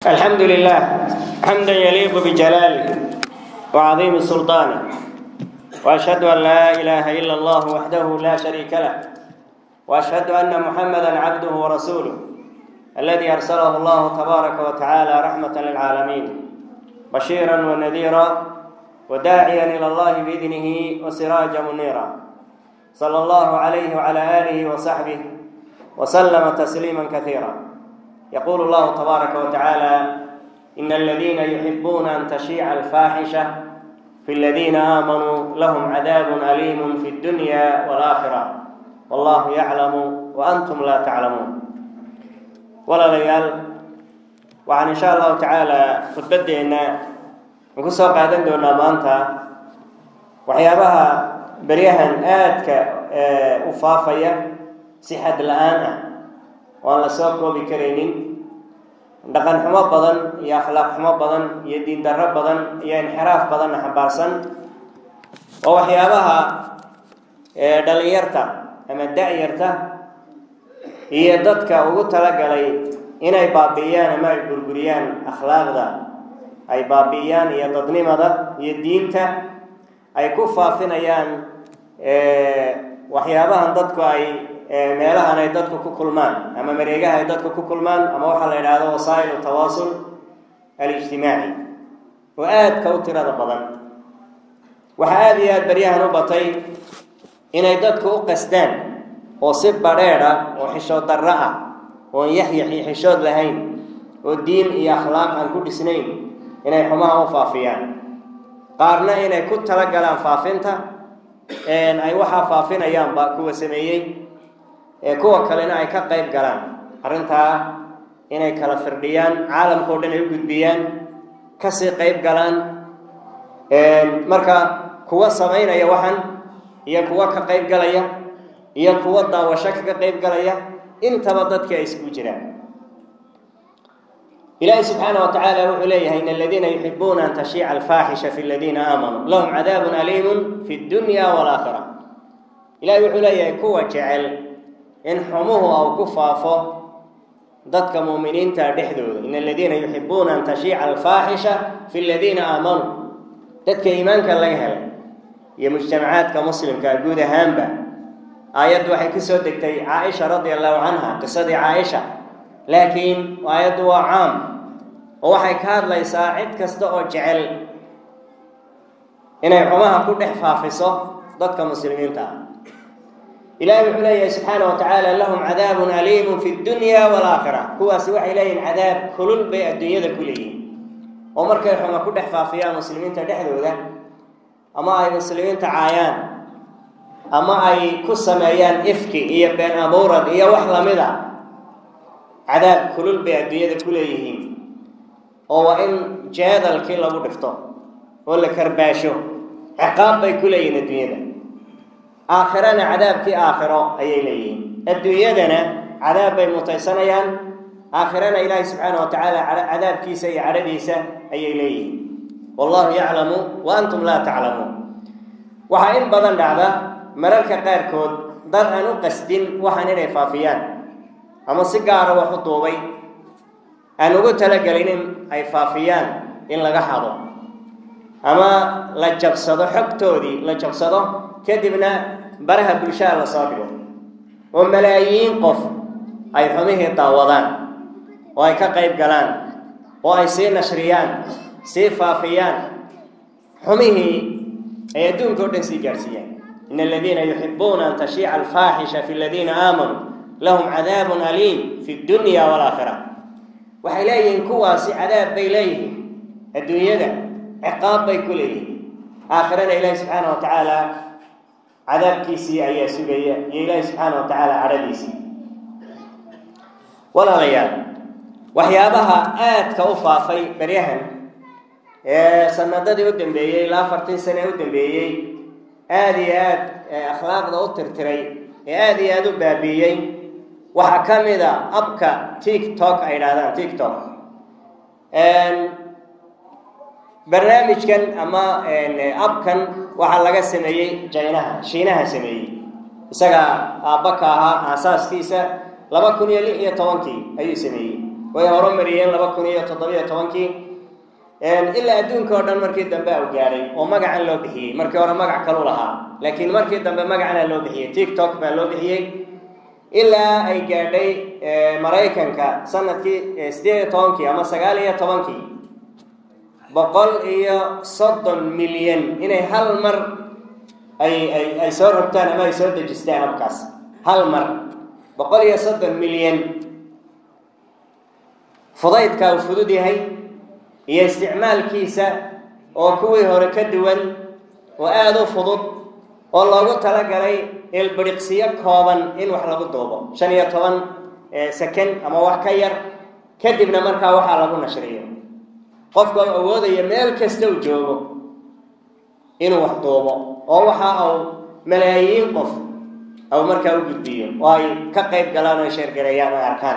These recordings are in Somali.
الحمد لله حمدا يليق بجلاله وعظيم سلطانه واشهد ان لا اله الا الله وحده لا شريك له واشهد ان محمدا عبده ورسوله الذي ارسله الله تبارك وتعالى رحمه للعالمين بشيرا ونذيرا وداعيا الى الله باذنه وسراجا منيرا صلى الله عليه وعلى اله وصحبه وسلم تسليما كثيرا يقول الله تبارك وتعالى إن الذين يحبون أن تشيع الفاحشة في الذين آمنوا لهم عذاب أليم في الدنيا والآخرة والله يعلم وأنتم لا تعلمون ولا ليال وعن إن شاء الله تعالى خطبتي إن نكون سوق عدن دون مانتا وحيابها بريها آدك أفافية سحد الآن waan la soo koobi karaynin dhaqan xumo badan iyo akhlaaq xumo badan iyo diin darro badan iyo inxiraaf badanna xambaarsan oo waxyaabaha dhalinyarta ama da-yarta iyo dadka ugu talagalay inay baabi'iyaan ama ay burburiyaan akhlaaqda ay baabi'iyaan iyo dadnimada iyo diinta ay ku faafinayaan waxyaabahan dadku ay meelahan ay dadku ku kulmaan ama mareegaha ay dadku ku kulmaan ama waxaa la yidhaahdo wasaa'ilu tawaasul alijtimaaci oo aadka u tirada badan waxaa aada iyo aada baryahan u batay inay dadku u qasdaan oo si badheedh ah oo xishood darro ah oon yaxyax iyo xishood lahayn oo diin iyo akhlaaq aan ku dhisnayn inay xumaha u faafiyaan qaarna inay ku talagalaan faafinta ay waxaa faafinayaanba kuwa sameeyey kuwa kalena ay ka qayb galaan arrintaa inay kala firdhiyaan caalamkao dhan ay u gudbiyaan kasii qayb galaan marka kuwa samaynaya waxan iyo kuwa ka qayb galaya iyo kuwa daawasho kaga qayb galaya intaba dadkii ay isku jiraan ilaahi subxaana wa tacaala wuxuu leeyahay in aladiina yuxibuuna an tashiica alfaaxisha fi ladiina aamanuu lahum cadaabun aliimun fi dunya walaakhira ilahi wuxuu leeyahay kuwa jecel in xumuhu au ku faafo dadka muuminiinta dhexdooda in aladiina yuxibuuna an tashiica alfaaxisha fi ladiina aamanuu dadka iimaanka laga helay iyo mujtamacaadka muslimka guud ahaanba aayaddu waxay ku soo degtay caaisha radia allahu canha qisadii caaisha laakiin aayaddu waa caam oo waxay ka hadlaysaa cid kasta oo jecel inay xumaha ku dhex faafiso dadka muslimiinta ah ilahi wuxuu leeyahay subxaana wa tacaala lahum cadaabun aliimun fi dunya walaakhira kuwaasi waxay leeyihin cadaab kulul bay adduunyada ku leeyihin oo markay xuma ku dhex faafiyaan muslimiinta dhexdooda ama ay muslimiinta caayaan ama ay ku sameeyaan ifki iyo been abuurad iyo wax lamid a cadaab kulul bay adduunyada ku leeyihiin oo waa in jeedalkii lagu dhifto oo la karbaasho ciqaab bay ku leeyihiin adduunyada aakhirana cadaabkii aakhiro ayay leeyihiin adduunyadana cadaab bay mutaysanayaan aakhirana ilaahi subxaana wa tacaala cadaabkiisa iyo cadhadiisa ayay leeyihiin wallahu yaclamu wa antum laa taclamuun waxaa in badan dhacda mararka qaarkood dad aan u qasdin waxaan inay faafiyaan ama si gaara wax u duubay aan ugu talagelin in ay faafiyaan in laga hado ama la jabsado xogtoodii la jabsado kadibna baraha bulshada la soo dhigo oo malaayiin qof ay xumihii daawadaan oo ay ka qayb galaan oo ay sii nashriyaan sii faafiyaan xumihii ay adduunka o dhan sii gaadhsiiyaan in aladiina yuxibuuna an tashiica alfaaxisha fi ladiina aamanuu lahum cadaabun aliim fi dunya walaakhira waxay leeyihiin kuwaasi cadaab bay leeyihiin adduunyada ciqaab bay ku leeyihiin aakhirana ilaahi subxaana wa tacaala cadaabkiisii ayaa sugaya iyo ilaahi subxaana wa tacaala cadhadiisii walaalayaal waxyaabaha aadka u faafay beryahan ee sanadadii u dambeeyey ilaa afartan sane u dambeeyey aada iyo aad akhlaaqda u tirtiray ee aada iyo aada u baabiiyey waxaa ka mid a abka tiktok ay idhahdaan tiktok barnaamijkan ama abkan waxaa laga sameeyey jaynaha shiinaha sameeyey isaga aabba ka ahaa aasaaskiisa laba kun iyo lix iyo tobankii ayuu sameeyey way horumariyeen laba kun iyo toddobiyo tobankii ilaa adduunka oo dhan markii dambe u gaadhay oo magacan loo bixiyey markii hore magac kalu lahaa laakiin markii dambe magacana loo bixiyey tiktok baa loo bixiyey ilaa ay gaadhay maraykanka sanadkii sideed iyo tobankii ama sagaal iyo tobankii boqol iyo soddon milyan inay hal mar ay ay ay soo rogtaan ama ay soo dejistaan habkaas hal mar boqol iyo soddon milyan fudaydka uu fudud yahay iyo isticmaalkiisa oo kuwii hore ka duwan oo aada u fudud oo loogu talagalay ilbiriqsiyo kooban in wax lagu duubo shan iyo toban second ama wax ka yar kadibna markaa waxaa lagu nashriyo qofka u awoodaya meel kasta uu joogo inuu wax duubo oo waxa uu malaayiin qof au markaa u gudbiyo oo ay ka qayb galaan oo sheergareeyaan ay arkaan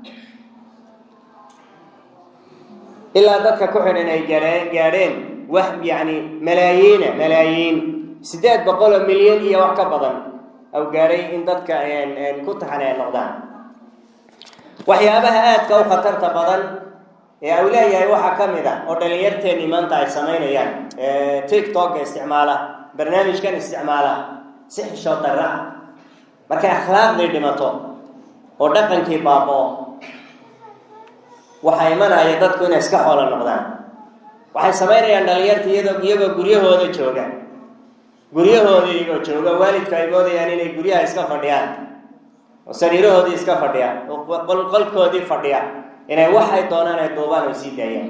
ilaa dadka ku xidhan ay gaadheen gaadheen wax yacni malaayiina malaayiin siddeed boqol oo milyan iyo wax ka badan au gaadhay in dadka ku taxan ay noqdaan waxyaabaha aadka u khatarta badan ee au leeyahay waxaa ka mid a oo dhalinyarteennii maanta ay samaynayaan tiktok-ka isticmaala barnaamijkan isticmaala si xishood darra ah markay akhlaaqdii dhimato oo dhaqankii baaboo waxaa imanaya dadku inay iska xoolo noqdaan waxay samaynayaan dhalinyarta iyadoo iyagoo guryahooda jooga guryahooda iyagoo jooga waalidku ay moodayaan inay guryaha iska fadhiyaan oo sariirahoodii iska fadhiyaan oo qolkoodii fadhiya inay waxay doonaan ay duubaan oo sii daayaan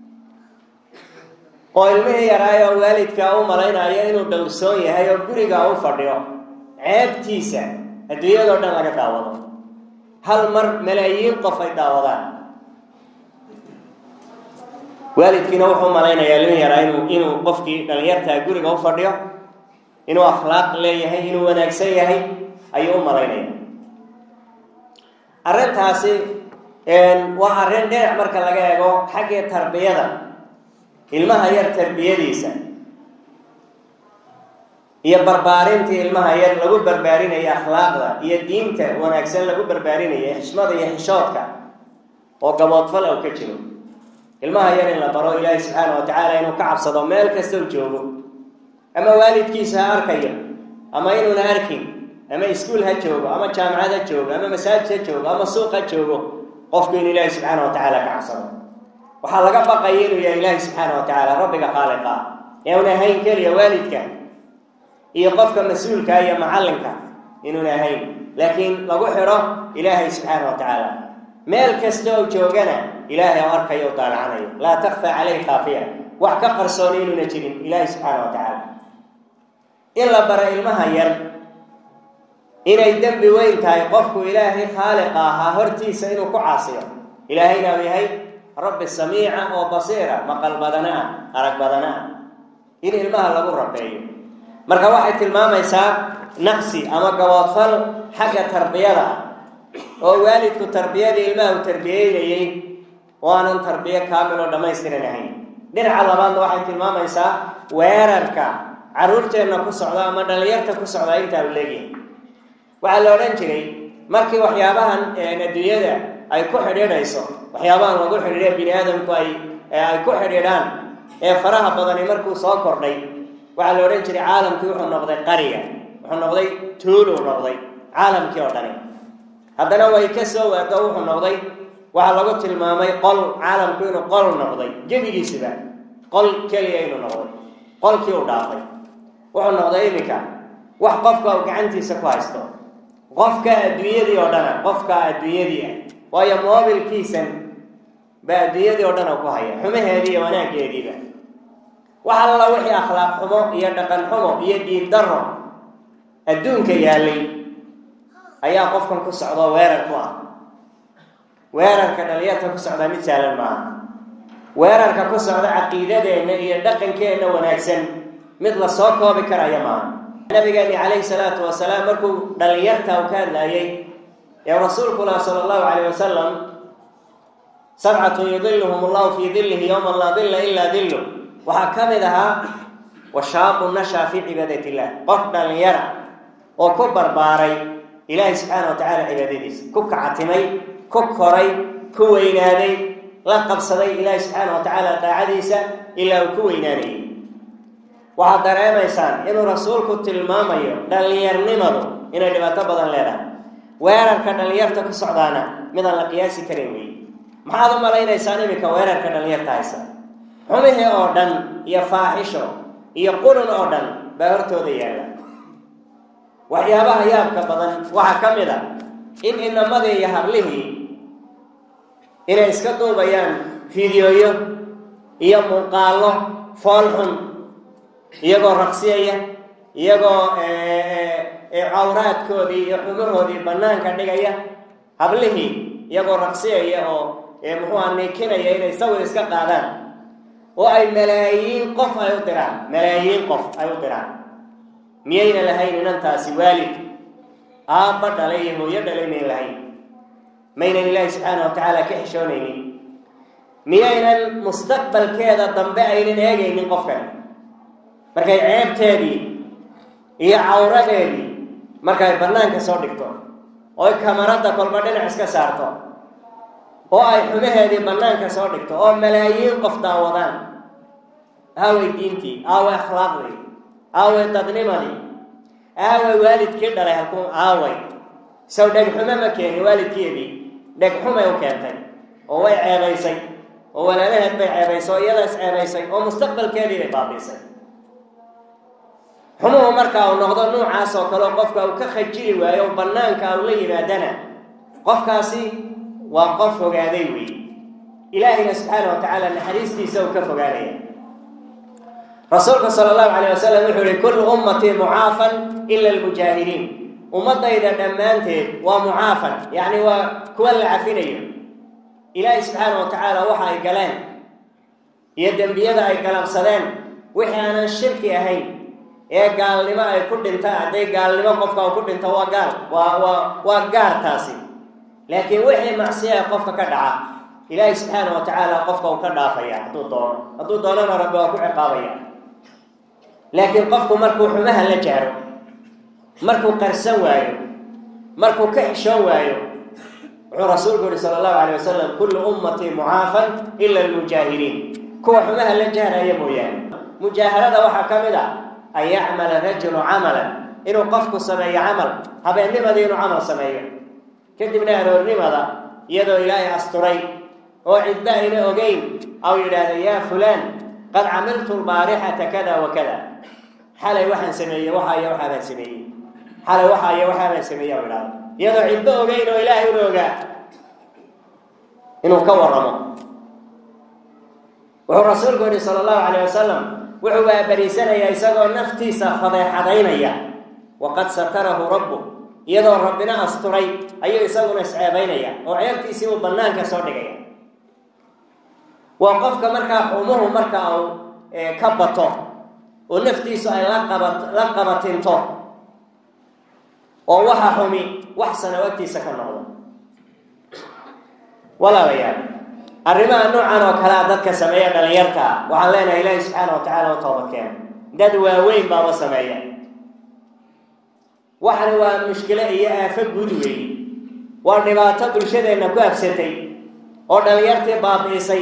oo ilmihii yaraayo waalidka u malaynayo inuu dhowrsoon yahay oo guriga u fadhiyo ceebtiisa adduunyadoo dhan laga daawado hal mar malaayiin qof ay daawadaan waalidkiina wuxuu malaynayaa ilmihii yaraa inuu inuu qofkii dhalinyartaa guriga u fadhiyo inuu akhlaaq leeyahay inuu wanaagsan yahay ayuu u malaynaya arrintaasi waa arrin dhinac marka laga eego xaggii tarbiyada ilmaha yar tarbiyadiisa iyo barbaarintii ilmaha yar lagu barbaarinayo akhlaaqda iyo diinta wanaagsan lagu barbaarinayo xishmada iyo xishoodka oo gaboodfal ou ka jiro ilmaha yar in la baro ilaahay subxaana wa tacaala inuu ka cabsado meel kasta u joogo ama waalidkiisa ha arkayo ama inuuna arkin ama iskuol ha joogo ama jaamacad ha joogo ama masaajid ha joogo ama suuq ha joogo qofku in ilaahay subxaana wa tacaala ka cabsado waxaa laga baqaya inuu yahay ilaahay subxaana wa tacaala rabbiga khaaliqa inuuna ahayn keliya waalidka iyo qofka mas-uulka iyo macallinka inuuna ahayn laakiin lagu xidho ilaahay subxaana wa tacaala meel kasta oo joogana ilaahay oo arkayo o daalacanayo laa takfa caleyh khaafiya wax ka qarsooni inuuna jirin ilaahay subxaana wa tacaala in la bara ilmaha yar inay dembi weyn tahay qofku ilaahay khaaliqa ahaa hortiisa inuu ku caasiyo ilaahayna uu yahay rabbi samiica oo basiira maqal badana ah arag badana ah in ilmaha lagu rabeeyo marka waxay tilmaamaysaa naqsi ama gaboodfal xagga tarbiyada ah oo waalidku tarbiyadii ilmaha uu tarbiyeynayey oo aanan tarbiyo kaamil oo dhammaystiran ahayn dhinaca labaadna waxay tilmaamaysaa weerarka carruurteenna ku socda ama dhalinyarta ku socda intaa u leegyahay waxaa la odhan jiray markii waxyaabahan adduunyada ay ku xidhiidhayso waxyaabahan lagu xidhiidha bini aadamku ay ay ku xidhiidhaan ee faraha badani markuu soo kordhay waxaa la odhan jiray caalamkii wuxuu noqday qariga wuxuu noqday tuuluu noqday caalamkii oo dhani haddana way ka soo waado wuxuu noqday waxaa lagu tilmaamay qol caalamku inuu qol noqday gebigiisiba qol keliya inuu noqday qolkii uu dhaafay wuxuu noqday iminka wax qofka uu gacantiisa ku haysto qofka adduunyadii oo dhana qofka adduunyadii ah waayo moobilkiisan baa adduunyadii oo dhan oo ku haya xumaheedii iyo wanaaggeediiba wax alla wixii akhlaaq xumo iyo dhaqan xumo iyo diin daro adduunka yaallay ayaa qofkan ku socdoo weerar ku ah weerarka dhalinyarta ku socdaa mid saalan maaha weerarka ku socda caqiidadeenna iyo dhaqankeenna wanaagsan mid la soo koobi karaya maaha nabigeeni calayhi salaatu wasalaam markuu dhalinyarta u ka hadlaayey ee rasuulku lah sala allahu calayh wasalam sabcatun yudiluhum allahu fii dillihi yowman laa dilla ilaa dillu waxaa ka mid ahaa washaabu nashaa fii cibaadat illah qof dhalinyara oo ku barbaaray ilaahay subxaana wa tacaala cibaadadiisa ku kacatimay ku koray ku weynaaday la qabsaday ilaahi subxaana wa tacaala daacadiisa ilaa uu ku weynaanayay waxaad dareemaysaan inuu rasuulku tilmaamayo dhallinyarnimadu inay dhibaato badan leedahay weerarka dhallinyarta ku socdaana midaan la qiyaasi karin weeye maxaad u malaynaysaan iminka weerarka dhallinyarta haysa xumihii oo dhan iyo faaxisho iyo qurun oo dhan baa hortooda yaalla waxyaabaha yaabka badan waxaa ka mid a in inamadii iyo hablihii inay iska duubayaan fideoyo iyo muuqaallo foolxun iyagoo raqsiyaya iyagoo cawraadkoodii iyo xumahoodii bannaanka dhigaya hablihii iyagoo raqsiyaya oo muxuuha niikinaya inay sawir iska qaadaan oo ay malaayiin qof ay u diraan malaayiin qof ay u diraan miyayna lahayn inantaasi waalid aabba dhalay iyo hooyo dhalay mayn lahayn maynan ilaahi subxaana wa tacaala ka xishoonaynin miyaynan mustaqbalkeeda dambe aynan eegaynin qofkan markay ceebteedii iyo cawradeedii markay bannaanka soo dhigto oy kamaradda kolba dhinac iska saarto oo ay xumaheedii bannaanka soo dhigto oo malaayiin qof daawadaan aaway diintii aaway akhlaaqdii aaway dadnimadii aaway waalidkii dhalay halkuu aaway sow dhegxumo ma keeni waalidkeedii dhegxumay u keentay oo way ceebaysay oo walaalaheed bay ceebaysay oo iyadaas ceebaysay oo mustaqbalkeedii bay baabiisay xumuhu marka uu noqdo nuucaas oo kaleo qofka uu ka khajili waayo oo bannaanka uu la yimaadana qofkaasi waa qof fogaaday weeye ilaahayna subxaana wa tacaala naxariistiisa uu ka fogaanaya rasuulka sala allahu calayh wasalam wuxuu yihi kullu ummatii mucaafan ila almujaahiriin ummadayda dhammaanteed waa mucaafan yacni waa kuwa la cafinayo ilaahay subxaana wa tacaala waxa ay galeen iyo dembiyada ay galabsadeen wixii aanan shirki ahayn ee gaalnimo ay ku dhintaan hadday gaalnimo qofka uu ku dhinto waa gaal waa waa waa gaar taasi laakiin wixii macsiyaa qofka ka dhaca ilaahay subxaana wa tacaala qofka uu ka dhaafaya hadduu doono hadduu doonana rabbi waa ku ciqaabaya laakiin qofku markuu xumaha la jahro markuu qarsan waayo markuu ka xishoon waayo wuxuu rasuulku yihi sala allahu calay wasalam kullu ummatii mucaafan ila almujaahiriin kuwa xumaha la jahraya mooyaane mujaaharada waxaa ka mid ah an yacmala rajulu camalan inuu qofku sameeyo camal habeennimadii inuu camal sameeyo kadibna aroornimada iyadoo ilaahay asturay oo cidba ayna ogeyn aw yidhaahda yaa fulaan qad camiltu lbaarixata kada wa kada xalay waxaan sameeyey waxaaiyo waxaabaan sameeyey xalay waxaaiyo waxaabaan sameeyey aw idhahda iyadoo cidba ogeyn oo ilaahay una ogaa inuu ka waramo wuxuu rasuulku yihi sala allahu calayh wasalam wuxuu waabariisanayaa isagoo naftiisa fadeexadaynaya waqad satarahu rabbu iyadoo rabbina asturay ayuu isaguna isceebaynaya oo ceebtiisii uu bannaanka soo dhigaya waa qofka markaa xumuhu marka uu ka bato oo naftiisu ay laqaba la qabatinto oo waxa xumi wax sana agtiisa ka noqdo walaalayaal arrimaha noocan oo kalea dadka sameeya dhalinyarta waxaan leenahay ilaahi subxaana wa tacaala u toobadkeena dad waaweyn baaba sameeya waxana waa mushkilo iyo aafo guud weeye waa dhibaato bulshadeenna ku habsatay oo dhalinyartii baabi'isay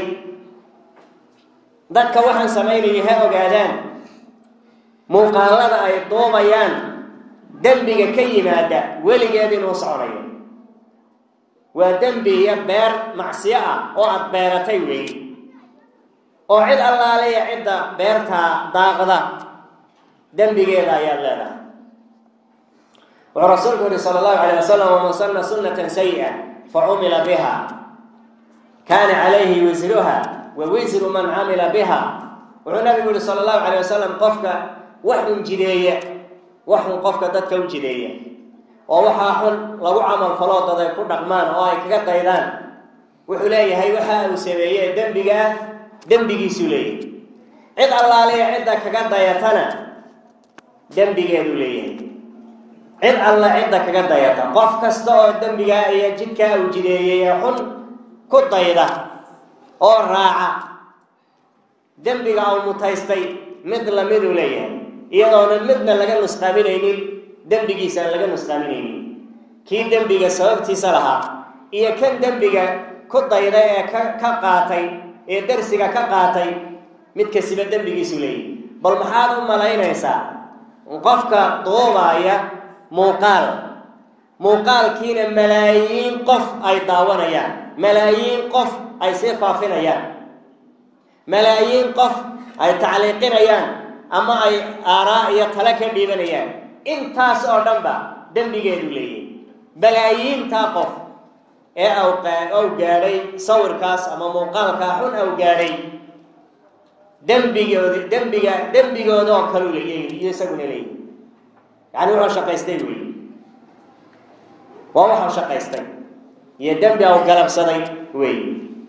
dadka waxaan samaynaya ha ogaadaan muuqaalada ay duubayaan dembiga ka yimaada weligeed inuu soconayo waa dembi iyo beer macsiyo ah oo aada beeratay weeye oo cid allaaleya cidda beertaa daaqda dembigeeda ayaad leedahay wuxuu rasuulku yihi sala allahu calayh wasalam waman sanna sunnatan sayi'a fa cumila biha kaana calayhi wisruha wa wisru man camila biha wuxuu nabigu yihi sala allahu calayh wasalam qofka wax un jideeya wax un qofka dadka u jideeya oo waxaa xun lagu camal faloo dad ay ku dhaqmaan oo ay kaga daydaan wuxuu leeyahay waxa uu sameeyey dembiga ah dembigiisuu leeyahay cid allaaliya cidda kaga dayatana dembigeeduu leeyahay cid alla cidda kaga dayata qof kasta oo dembigaa iyo jidkaa uu jideeyey ee xun ku dayda oo raaca dembiga uu mutaystay mid lamiduu leeyahay iyadoona midna laga nusqaaminaynin dembigiisaan laga nusqaaminaynin kii dembiga sababtiisa lahaa iyo kan dembiga ku dayday ee ka ka qaatay ee darsiga ka qaatay mid kasiba dembigiisu leeyahy bal maxaad u malaynaysaa qofka duubaaya muuqaal muuqaalkiina malaayiin qof ay daawanayaan malaayiin qof ay sii faafinayaan malaayiin qof ay tacliiqinayaan ama ay aaraa iyo tale ka dhiibanayaan intaas oo dhan ba dembigeedu leeyahy balaayiintaa qof ee aw gaadhay sawirkaas ama muuqaalkaa xun aw gaadhay dembigood dembiga dembigooda oo kalu leeyahy iyo isaguna leeyahy yacani wuxuu shaqaystay wey waa waxuu shaqaystay iyo dembi aw galabsaday wey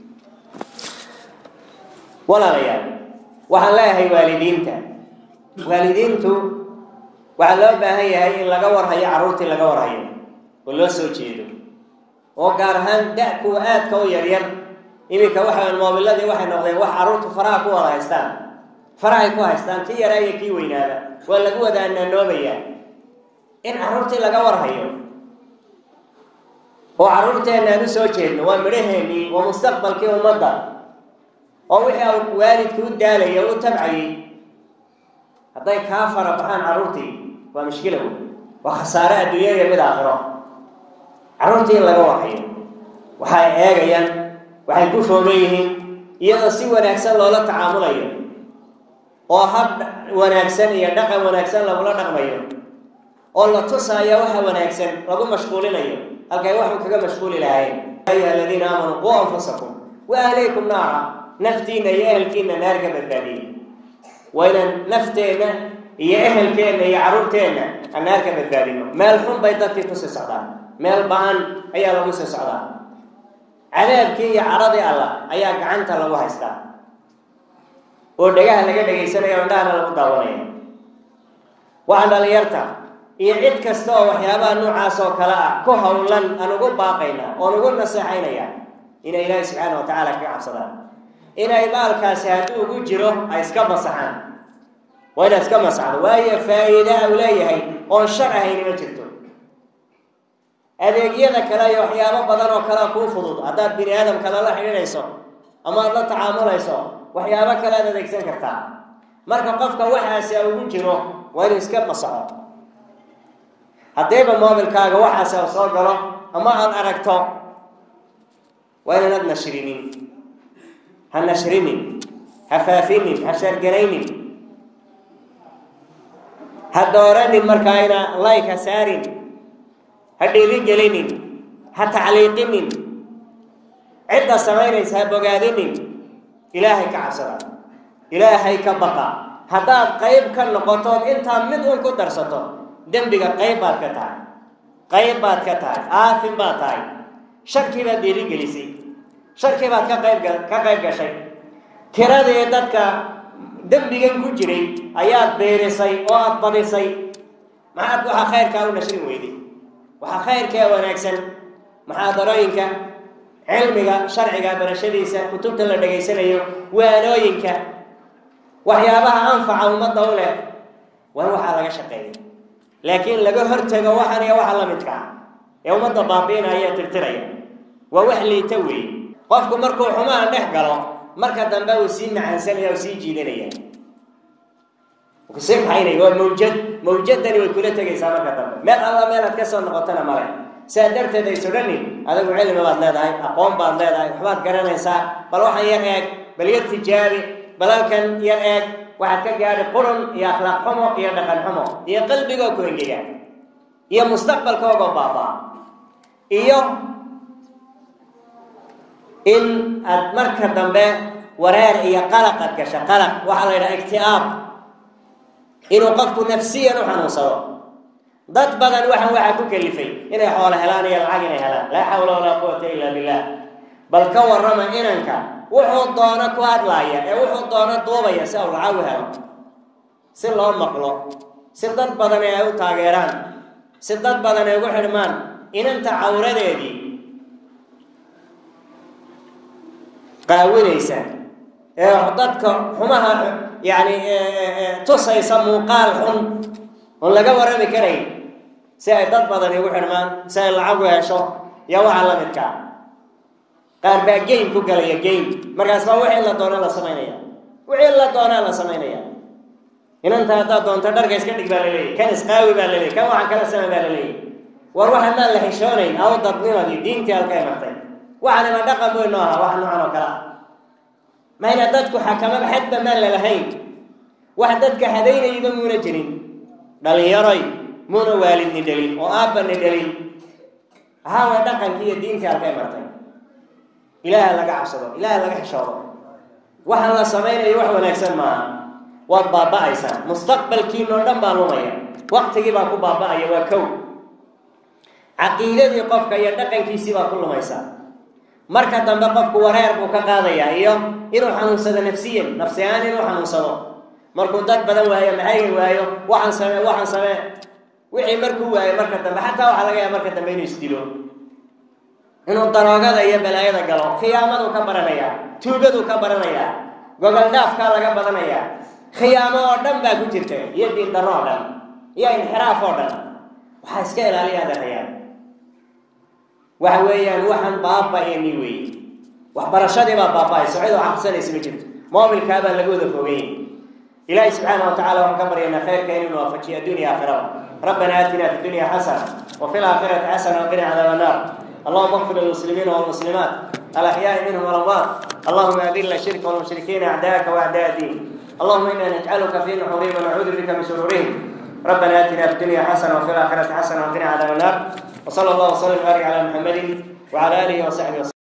walaalayaal waxaan leeyahay waalidiinta waalidiintu waxaa loo baahan yahay in laga warhayo carruurtii laga warhayo oo loo soo jeedo oo gaar ahaan da- kuwa aadka u yaryar iminka waxa moobiladii waxay noqdeen wax carruurtu faraha ku wada haystaan farahay ku haystaan kii yaraa iyo kii weynaaba waa lagu wada anaanoobayaa in carruurtii laga warhayo oo carruurteenna aan u soo jeedno waa midhaheennii waa mustaqbalkii ummadda oo wixii u waalidku u daalaya u tabcayay hadday kaa fara baxaan carruurtii waa mushkila wey waa khasaare adduunya iyo mid aakhiro carruurtii in laga warhayo waxay eegayaan waxay ku foogan yihiin iyadoo si wanaagsan loola tacaamulayo oo hab wanaagsan iyo dhaqan wanaagsan lagula dhaqmayo oo la tusaayo waxa wanaagsan lagu mashquulinayo halkay waxu kaga mashquuli lahaayeen ayuha aladiina aamanuu quu anfusakum wa ahlaykum naara naftiina iyo ehelkiina naar ka badbaadiyey waa inaan nafteenna iyo ehelkeenna iyo carruurteenna aan naar ka badbaadino meel xun bay dadkii kusii socdaan meel ba-an ayaa lagu sii socdaa cadaabkii iyo caradii allah ayaa gacanta lagu haystaa oo dhagaha laga dhagaysanayo indhahana lagu daawanaya waxaan dhalinyarta iyo cid kasta oo waxyaabaha noocaas oo kale ah ku howlan aan ugu baaqaynaa oon ugu naseexaynaya inay ilaahi subxaana wa tacaala kaga cabsadaan inay baalkaasi hadduu ugu jiro ay iska masaxaan waa inaad iska masaxdo waayo faa'iida u leeyahay oon shar ahayni ma jirto adeegyada kale iyo waxyaabo badan oo kalea kuu fudud haddaad bini aadamka lala xidhiidhayso ama aad la tacaamulayso waxyaabo kale aad adeegsan kartaa marka qofka waxaasi ugu jiro waa inuu iska masaxo haddiiba moobilkaaga waxaasi u soo galo ama aad aragto waa inaanad nashrinin ha nashrinin ha faafinin ha shargaraynin ha dooranin markaa ina layk ha saarin ha dhiirigelinin ha tacliiqinin cidda samaynaysa ha bogaadinin ilaahay ka cabsada ilaahay ka baqa haddaad qayb ka noqotood intaa mid un ku darsato dembiga qayb baad ka tahay qayb baad ka tahay aafin baad tahay sharkii baad dhiirigelisay sharkii baad ka qayb ka qayb gashay tiradii dadka dembigan ku jiray ayaad beerisay oo aada badisay maxaad waxaa khayrkaa u nashrin weyday waxaa khayrkaa wanaagsan muxaadarooyinka cilmiga sharciga barashadiisa kutubta la dhegaysanayo waanooyinka waxyaabaha anfaca ummadda u leh waa in waxaa laga shaqeeya laakiin laga hortago waxan iyo waxa la midkaa ee ummadda baabiinaya tirtiraya waa wax liita weeye qofku markuu xumaha dhex galo marka dambe uu sii macaansanaya u sii jiidanaya kusii kaxaynaya waa mawjad mawjadani way kula tegaysaa marka dambe meel alla meelaad ka soo noqotana male sidaa darteed ay sodhanin adigu cilmi baad leedahay aqoon baad leedahay waxbaad garanaysaa bal waxaan yar eeg bal yar tijaabi bal halkan yar eeg waxaad ka gaadhi qurun iyo akhlaaq xumo iyo dhaqan xumo iyo qalbigoo ku engega iyo mustaqbalkoogoo baabaa iyo in aad marka dambe wareer iyo qalaq aad gasha qalaq waxaa la yidhaha igti'aab inuu qofku nafsiyan u xanuunsado dad badan waxan waxaa ku kalifay inay xoolo helaan iyo lacag inay helaan laa xawla walaa quwata illa billah bal ka warrama inanka wuxuu doono ku hadlaaya ee wuxuu doono duubaya si uu lacag u helo si loo maqlo si dad badan ay u taageeraan si dad badan ay ugu xidhmaan inanta cawradeedii qaawinaysa ee dadka xumaha yani tusaysa muuqaal xun oon laga warrami karayn si ay dad badan igu xidhmaan si ay lacag u hesho iyo waxa la midkaa qaar baa game ku galaya game markaas baa wixii la doona la samaynaya wixii la doonaa la samaynaya inanta haddaad doonto dharka iska dhig baa laleeyahy kan isqaawi baa laleeyay kan waxaan kala sama baa laleeyahy war waxa maan la xishoonayn aw dadnimadii diintii halkay martay waxanima dhaqan weyn noo ahaa wax noocan oo kale ah mayna dadku xakamaba xadba maan lalahayn wax dadka hadaynayba muuna jirin dhalinyaroy muuna waalidni dhelin oo aabbani dhelin ahaawa dhaqankii iyo diintii halkay martay ilaaha laga cabsado ilaaha laga xishoodo waxaan la samaynayo wax wanaagsan maaha waad baaba'aysaa mustaqbalkiinoo dhan baa lumaya waqtigii baa ku baaba'aya waa kow caqiidadii qofka iyo dhaqankiisii baa ku lumaysaa marka dambe qofku wareer buu ka qaadayaa iyo inuu xanuunsado nafsiyan nafsi ahaan inuu xanuunsado markuu dad badan waayo maxayga waayo waxaan samee waxaan samee wixii markuu waayo marka dambe xataa waxaa laga yaaba marka dambe inuu isdilo inuu daroogada iyo balaayada galo khiyaamaduu ka baranayaa tuugaduu ka baranayaa gogol dhaafkaa laga badanayaa khiyaamo oo dhan baa ku jirta iyo diin darro oo dhan iyo inxiraaf oo dhan waxaa iska ilaaliya adeerayaan waxa weeyaan waxaan baaba-eni weeye waxbarashadii baa baaba-ayso cid oo xaqsanaysa ma jirto moobilkaabaa laga wada fogay ilaahi subxaana wa tacala waxaan ka baryaynaa khayrka inuu waafajiyo addunya aakhirada rabbana aatina fi dunya xasana wafi laakhirati xasana waqina cadaaba annar اللهم اغفر للمسلمين والمسلمات الأحياء منهم والأموات اللهم أذل الشرك والمشركين أعداءك وأعداء الدين اللهم إنا نجعلك في نحورهم ونعوذ بك من شرورهم ربنا آتنا في الدنيا حسنة وفي الآخرة حسنة وقنا عذاب النار وصلى الله وسلم وبارك على محمد وعلى آله وصحبه وسلم